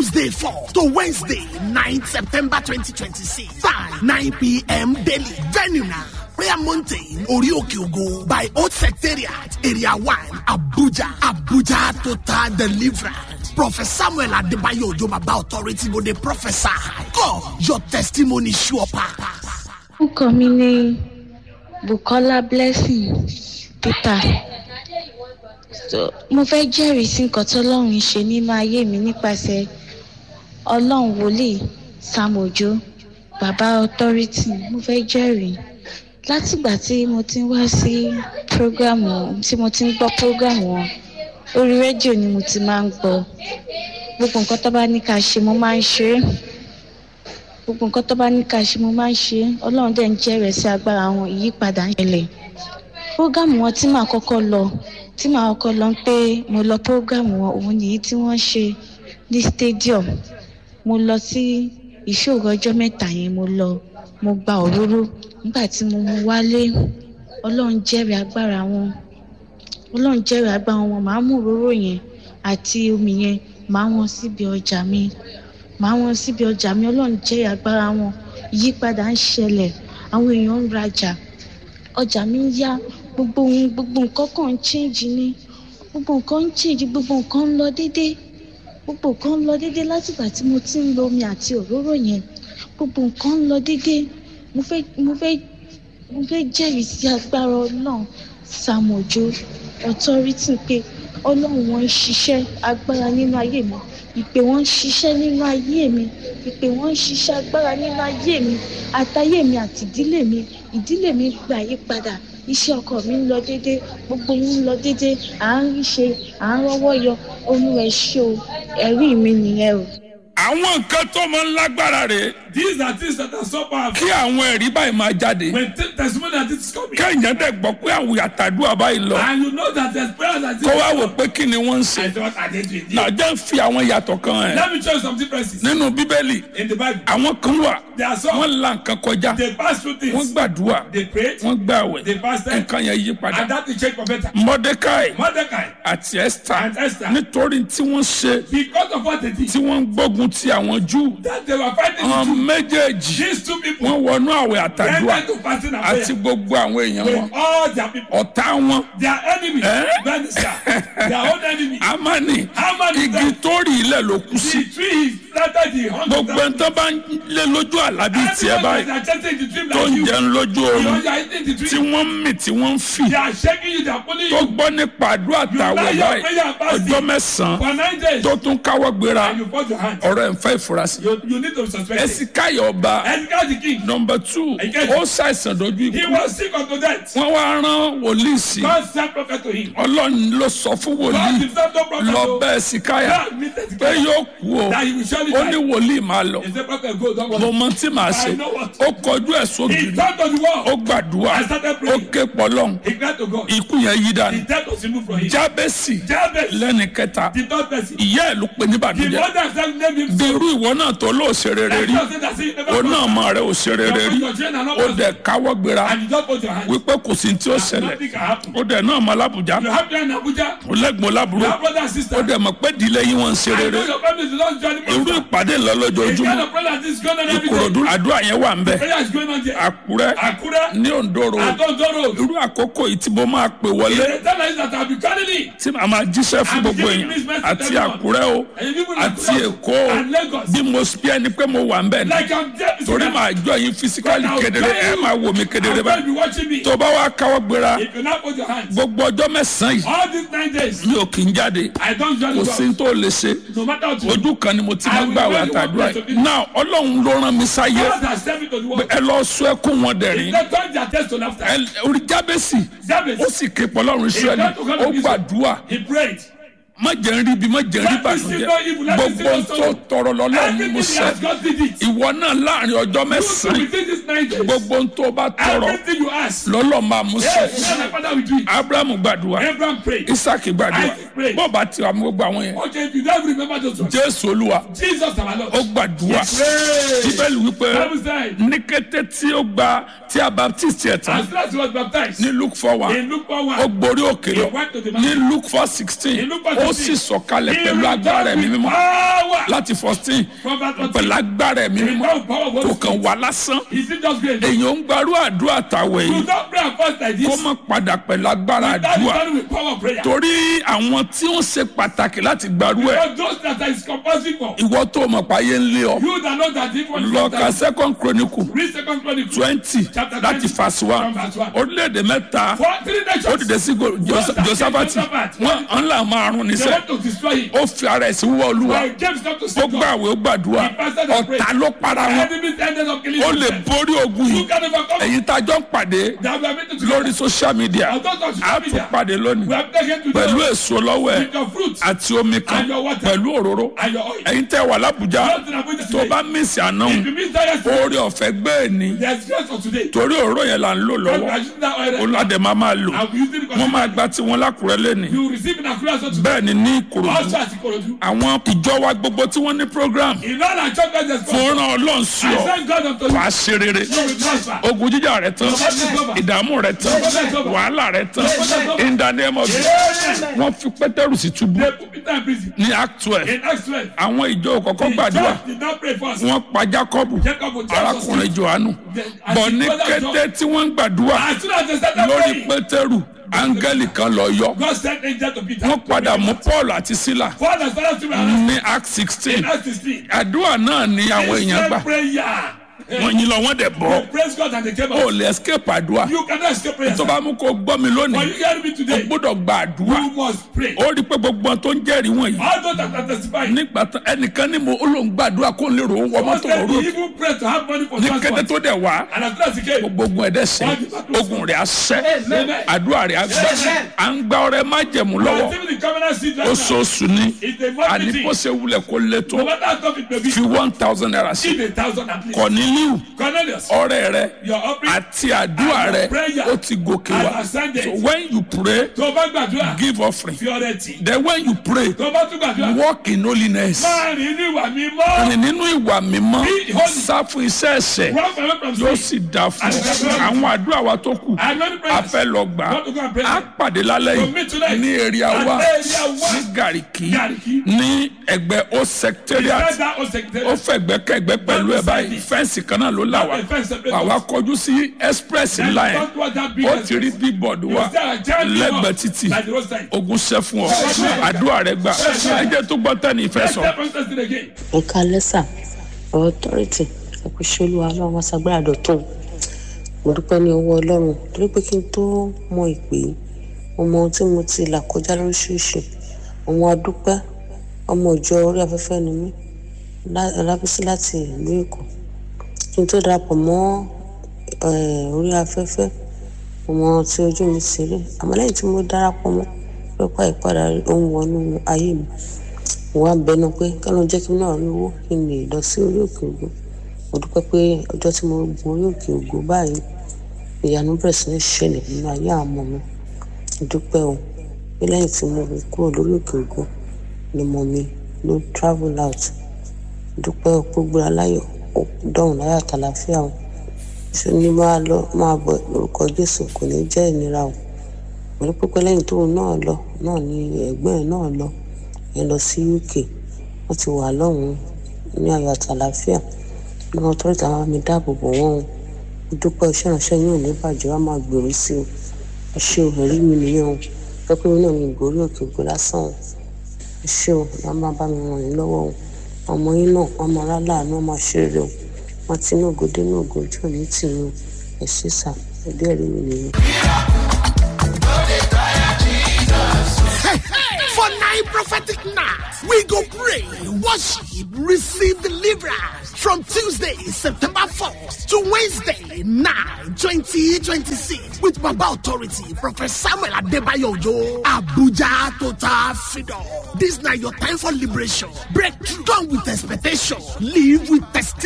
Tuesday 4 to Wednesday 9 September 2026. Time 9 p.m. daily. Venue now. Prayer Mountain, Orioke Ogo by Old Secretariat, Area 1, Abuja. Abuja Total Deliverance. Prophet Samuel Adebayo Ojobaba Authority go dey prophesy. God, your testimony sure pass. orúkọ mi ni bukola blessing peter so mo fẹ́ jẹ́rìí sí nǹkan tọ́lọ́run ṣe nínú ayé mi nípasẹ̀ ọlọ́run wòlíì sam ojo baba authority mo fẹ́ jẹ́rìí látìgbà tí mo ti ń wá sí prógrámù tí mo ti ń gbọ́ prógrámù wọn orí rédíò ni mo ti máa ń gbọ́ gbogbo nǹkan tó bá ní ká ṣe mo máa ń ṣe é gbogbo nǹkan tó bá ní ká ṣe mo máa ń ṣe é ọlọ́run dẹ̀ ń jẹ́rẹ̀ẹ́ sí agbára wọn ìyípadà ń ṣẹlẹ̀ prógámù wọn tí màá kọ́kọ́ lọ tí màá kọ́kọ́ lọ pé mo lọ prógámù wọn òun nìyí tí wọ́n ṣe ní stadium mo lọ sí ìṣòro ọjọ́ mẹ́ta yẹn mo lọ mo gba òróró nígbà tí mo mú wálé ọlọ́run jẹ́rìí agbára wọn ọlọ́run jẹ́rìí agbára wọn màá mú òróró yẹn àti omi yẹn màá wọn síbi ọjà mi màá wọn síbi ọjà mi ọlọ́run jẹ́ agbára wọn ìyípadà ń ṣẹlẹ̀ àwọn èèyàn ń rajà ọjà mi ń yá gbogbo ohun gbogbo nǹkan kan ń change ni gbogbo nǹkan ń change gbogbo nǹkan ń lọ déédé gbogbo nǹkan ń lọ déédé látìgbà tí mo ti ń lo omi àti òróró yẹn gbogbo nǹkan ń lọ déédé mo fẹ́ mo fẹ́ mo fẹ́ jẹ́rìí sí agbára ọlọ́run sàmójó authority pé ọlọ́run wọn ń ṣiṣẹ́ agbára nínú ayé mi ìpè wọn ń ṣiṣẹ́ nínú ayé mi ìpè wọn ń ṣiṣẹ́ agbára nínú ayé mi àtayé mi àti ìdílé mi ìdílé mi gba àyípadà iṣẹ́ ọkọ mi ń lọ déédé gbogbo yín ń lọ déédé à ń rí ṣe à ń rọ́wọ́ yọ olúwa ẹ ṣé o ẹ̀rí mi nìyẹn o. àwọn nǹkan tó máa ń lágbára rè These are things that are so powerful. kí àwọn ẹ̀rí báyìí máa jáde When t- testimony that is coming, kẹ́hìnyẹn dẹ̀ gbọ́ pé àwọn àtàdúrà báyìí lọ and you know that there's prayer that is kó wá wò pé kí ni wọ́n ń ṣe I thought I did it. náà jẹ́ ń fi àwọn yàtọ̀ kan ẹ̀ Let me show you some differences nínú bíbélì in the Bible. àwọn kan wà There are some wọ́n la nǹkan kọjá they pass through wọ́n things. gbàdúrà They prayed, wọ́n gbàwẹ̀ they fasted, nǹkan yẹn yí padà and that will change for better. mordecai Mordecai àti esther and Esther, nítorí tí wọ́n ṣe because of what they did, tí wọ́n ń gbógun ti àwọn júù that they were fighting àwọn the Jews. méjèèjì These two people wọ́n wọnú àwẹ̀ àtàdúrà went into fasting and àti prayer gbogbo àwọn èèyàn wọn with all their people. ọ̀tá wọn Their enemy, Eh? minister, their own enemy. amani Haman is igi dead. tó rí ilẹ̀ ló kú sí The tree is planted the hundred gbogbo ẹni tó bá ń lé lójú àlá bíi tiẹ̀ Everyone báyìí that are chanting the dream tó like ń you. jẹun lójú You oorun know you are eating the tí dream. wọ́n ń mì tí wọ́n ń fì They are shaking you, they are pulling tó you gbọ́ nípa àdúrà àtàwẹ̀ You lie your báyìí prayer and fasting. ọjọ́ mẹ́sàn-án for nine days. tó tún káwọ́ gbéra And you fold your hand. ọ̀rọ̀ ẹ̀ ń fẹ́ ìfurasí. You, you need to be suspected. ẹ̀sìkáyọ̀ ọba Ezekiel the king, nọmba two Again. ó ṣàìsàn dojú he ikú was sick unto death. wọ́n wá rán wòlíì sí God sent prophet to him. ọlọ́run ló sọ fún God wòlíì himself no prophet. lọ to- bẹ́ ẹ̀sìkáyà God meet pé Ezekiel. yóò kú o That he will surely ó ní die. wòlíì máa lọ He said, prophet, go, don't mo worry. mọ tí màá ṣe I know what. ó kọjú ẹ̀ He sóbì turned to the wall. ó gbàdúrà I started ó praying. ké pọlọ́n He cried to God. ikú yẹn yí The dànù death was removed from him. jábẹ́sì Jabez, lẹ́ni kẹta the third person. ìyá ẹ̀ ló pe ní The bàdújẹ́ mother herself named him bí irú ìwọ náà tó lóò ṣe rere rí God said that he never ó náà prospered. mọ rẹ ò ṣe rere rí Your children are not ó prospered. dẹ̀ káwọ́ gbéra And you just put your hand. wípé kò sí tí ó ṣẹlẹ̀ Nothing can happen. ó dẹ̀ náà mọ alábùjá You have them in Abuja. ó lẹ́gbọ̀n lábúrò You have brother and sister. ó dẹ̀ mọ̀ pé ìdílé yín wọ́n ń ṣe I rere know your family is the Lord's journey. irú pastor. ìpàdé ńlọ The kind lójoojúmọ́ of prayer that is going on every day. ìkòròdú àdúrà yẹn wà ń bẹ̀ Prayer is going on there. àkúrẹ́ Akure, ní òǹdòrò Adondoro. irú àkókò yìí tí mo máa pè wọlé The teller is that I'll be calling it. tí màá máa jíṣẹ́ fún gbogbo èèyàn àti àkúrẹ́ o And you people àti in èkó o and Lagos. bí mo bí ẹni pé mo wà ń bẹ̀ ní Like I'm dead. torí màá jọ yín fisikali But I'll kedere tell ẹ you, máa wò mí kedere I'm going to báyìí be watching me. tó bá wá káwọ́ gbéra If you not put your hands. gbogbo ọjọ́ mẹ́sàn-án yìí All these nine days, mi ò kì í jáde I don't kò usually sí go. ní tó lè ṣe No matter what you do. ojú kan ni mo ti máa I will gbà wá tell you what àtàdúrà to yìí do. náà ọlọ́run ló rán mi sáyé God has sent me to the world. ẹ lọ sọ ẹkún wọn dẹ̀rín They turn their test to laughter. ẹ orí jábẹ́sì Jabez, ó sì ké pọlọ́run israẹli ó gbàdúrà he prayed. má jẹ́ ń rí ibi má jẹ́ ń rí bàtújẹ́ gbogbo ohun tó tọrọ lọ́lọ́run ni mo Everything he sẹ́ has God did it. ìwọ náà láàrin ọjọ́ You mẹ́sàn-án within these nine days. gbogbo ohun tó bá tọrọ Everything you ask. lọ́lọ́ máa mú Yes, sẹ́ my father will do it. abrahamu gbàdúrà Abraham prayed. isaac gbàdúrà Isaac prayed. bọ́ọ̀bà tí wàá mú gbogbo àwọn yẹn Okay, if you don't remember those ones. jésù olúwa Jesus our Lord. ó gbàdúrà Pray. bíbélì wípé Bible said, ní kété tí ó gba tí a baptist yẹ tán as soon as he was baptized, ní luke four one in Luke 4 ó 1, gborí òkè lọ He went to the ní mountain. luke four sixteen In Luke 4:16, ó ó sì sọ̀kalẹ̀ pẹ̀lú agbára ẹ̀mí mímọ́ Power. láti fourteen From that one pẹ̀lú agbára ẹ̀mí mímọ́ Without power of kò Holy kàn Spirit. wá lásán Is it just great? èèyàn ń gbarú àdúrà tàwẹ̀ You yìí don't pray and fast like kó this. má padà pẹ̀lú agbára That is àdúrà done with power of prayer. torí àwọn tí ó ṣe pàtàkì láti gbarú ẹ̀ Because those that is compulsive for. ìwọ tó mọ̀ páyé ń lé ọ You that know that if one lọ ka second chronicle read second chronicle twenty Chapter láti 20, verse one from verse one. orílẹ̀-èdè mẹ́ta for three nations. ó dìde sí go- Jos- josafati wọn ń là máa rún They níṣẹ́ want to destroy him. ó fi ara ẹ̀ sí wíwọ́ olúwa But James not to ó see God. gbàwé ó gbàdúrà He fasted and prayed. ọ̀tá ló para wọn Enemies ended up killing ó lè themselves. borí ogun You yìí can overcome. ẹ̀yin tá a jọ ń pàdé That we are meeting to lórí social media I don't touch a social tún media. pàdé We lónìí have taken to pẹ̀lú them èso lọ́wọ́ ẹ̀ with your fruits àti omi kan And your water. pẹ̀lú òróró and your oil. ẹ̀yin tẹ́ wà lábújá Not in Abuja tó today. bá mísì àná If you miss that yesterday, orí ọ̀fẹ́ gbé ní there's grace for today. torí òróró yẹn là ń lò God, we lọ́wọ́ are using that oil. olùwàdẹ máa máa lò And we using it wọ́n máa gba tiwọn lákùrẹ́ lẹ́nìí You receive in Akura so today. bẹ́ẹ̀ ni ní ìkòròdú Also at Ikorodu. àwọn ìjọ wa gbogbo tí wọ́n ní program In all our churches, there's God. fún ràn ọlọ́run sí I ọ thank God unto you. wàá ṣe rere You will prosper. ogun jíjà rẹ tán ìdààmú rẹ tán wàhálà rẹ tán in the name of Jesus Amen. wọ́n fi pétérù sí túbú They put Peter in prison. ní act twelve In Acts 12, àwọn ìjọ kọ̀ọ̀kan the gbàdúrà church did not pray first. wọ́n pa jacob Jacob was arákùnrin johannu bọ̀ ní kété tí wọ́n ń gbàdúrà As soon as they started lórí praying, pétérù áńgẹ́lì kan lọ yọ God sent angel to Peter. wọ́n padà mú paul àti sílà Paul has started to ask ní act sixteen in Acts 16. àdúrà náà ni àwọn èèyàn gbà prayer. wọ́n yín lọ wọ́n dẹ̀ bọ́ They praise God and they came ó out. lè escape àdúrà You cannot escape prayer. tó bá mú kó gbọ́ mi But lónìí you hear me o today. gbọ́dọ̀ gba àdúrà You must pray. ó rí i pé gbogbo ohun tó ń jẹ́rìí wọ̀nyí All those that are testifying. nígbà tán ẹnìkan ní mo ó lóun gbàdúrà kó lè rò ó wọ Once mọ́tò they ọ̀rọ̀ even pray to have money for ní kété transport. tó dẹ̀ wá And as soon as he came, gbogbo ogun ẹ̀dẹ̀ sẹ́ ogun rẹ̀ á sẹ́ Amen. àdúrà rẹ̀ á gbà à ń gba ọrẹ májẹ̀mú we are lọ́wọ́ receiving the covenant seed right now. oṣooṣù ni It's a àní monthly bó thing. ṣe wulẹ̀ kó lé tó No matter how tough it may be, fi one thousand naira sí give a thousand at least. kọ̀nílíù Cornelius, ọrẹ rẹ your offering. àti àdúrà rẹ ó ti gòkè wá And ascended. so when you pray Tó o bá gbàdúrà, give offering fi ọrẹ tì. then when you pray Tó o bá tún gbàdúrà, walk in holiness máa rìn ní ìwà mímọ́. rìn nínú ìwà mímọ́ Be holy. sá fún iṣẹ́ ẹ̀ṣẹ̀ Run away from yóò sin. sì dá fún ọ àwọn àdúrà wa tó kù I'm not a praying. fẹ́ lọ gbà á Want to go and pray. á pàdé lálẹ́ To meet yìí tonight. ní èrè àwa At area one. ní gàríkì Gariki. ní ẹgbẹ́ ó secretariat Send that old secretary. ó fẹ̀gbẹ́ kẹ̀gbẹ́ pẹ̀lú ẹ̀ báyìí fẹ́ǹsì kan náà ló là wá Not a fence separate àwa us. kọjú sí express Then ńlá yẹn don't want that big ó ti rí bíbọ̀dù wa You see a giant lẹ́gbẹ̀ẹ́ billboard títì by the roadside. ogun ṣẹ́ fún ọ àdúrà rẹ gbà ẹ jẹ́ tó gbọ́ tẹ́ni ìfẹ́ Let's sọ. step on testing again. nǹkan lẹ́sà authority ẹ̀kúṣẹ́ olúwa ọlọ́run wá sagbára dọ̀tún mo dúpẹ́ ní ọwọ́ ọlọ́run torí pé kí n tó mọ ìpè yìí mo mọ ohun tí mo ti là kọjá lóríṣiríṣi àwọn adúpẹ́ ọmọ ìjọ orí afẹ́fẹ́ ni mí lá- alábísí láti ìlú èkó kí n tó darapọ̀ mọ́ eh, orí afẹ́fẹ́ mo mọ ohun tí ojú mi ti rí àmọ́ lẹ́yìn tí mo darapọ̀ mọ́ pẹ́pà ìpadà ohun wọnú ayé mi mo wá bẹnu pé kọ́nà jẹ́ kí n náà rí owó kí n lè lọ sí orí òkè ògo mo dúpẹ́ pé ọjọ́ tí mo gun orí òkè ògo báyìí ìyanu bẹ̀rẹ̀ sí ní ṣẹlẹ̀ nínú ayé àwọn ọmọ mi mo dúpẹ́ o pé lẹ́yìn tí mo gun kúrò lórí òkè ògo ni mo mi ló travel out mo dúpẹ́ o pé ó gbéra láyọ̀ ó dọ̀hùn láyọ̀ àtàlàfíà o ṣé ní máa lọ máa bọ̀ lórúkọ jésù kò ní jẹ́ ìnira o mo ní pípẹ́ lẹ́yìn tóun náà lọ náà ni ẹ̀gbọ́n ẹ̀ náà lọ yẹn lọ sí uk wọ́n ti wà lọ́hùn-ún ní ayọ̀ àtàlàfíà ní wọn tọ́jú àwọn mi dáàbò bò wọ́n o mo dúpẹ́ iṣẹ́ ìránṣẹ́ yóò ní bàjẹ́ wá máa gbèrú sí o ẹ ṣé o ẹ̀rí mi nìyẹn o pẹ́pẹ́ mi náà ní ìgbórí òkè ògbó lásán o ẹ ṣé o wọ́n máa bá mi ràn yín lọ́wọ́ o ọmọ yín náà wọ́n máa rá láàánú wọ́n máa ṣe rere o wọ́n ti inú ògo dé inú ògo ojú òní tì yín o ẹ ṣé sà ẹ̀dí ẹ̀rí mi nìyẹn. For nine prophetic nights, we go pray, worship, receive deliverance from Tuesday, September 4th to Wednesday, 9, 2026 with Baba Authority, Prophet Samuel Adebayo Ojo, Abuja Total Freedom. This now your time for liberation. Breakthrough. Come with expectation. Live with testimony.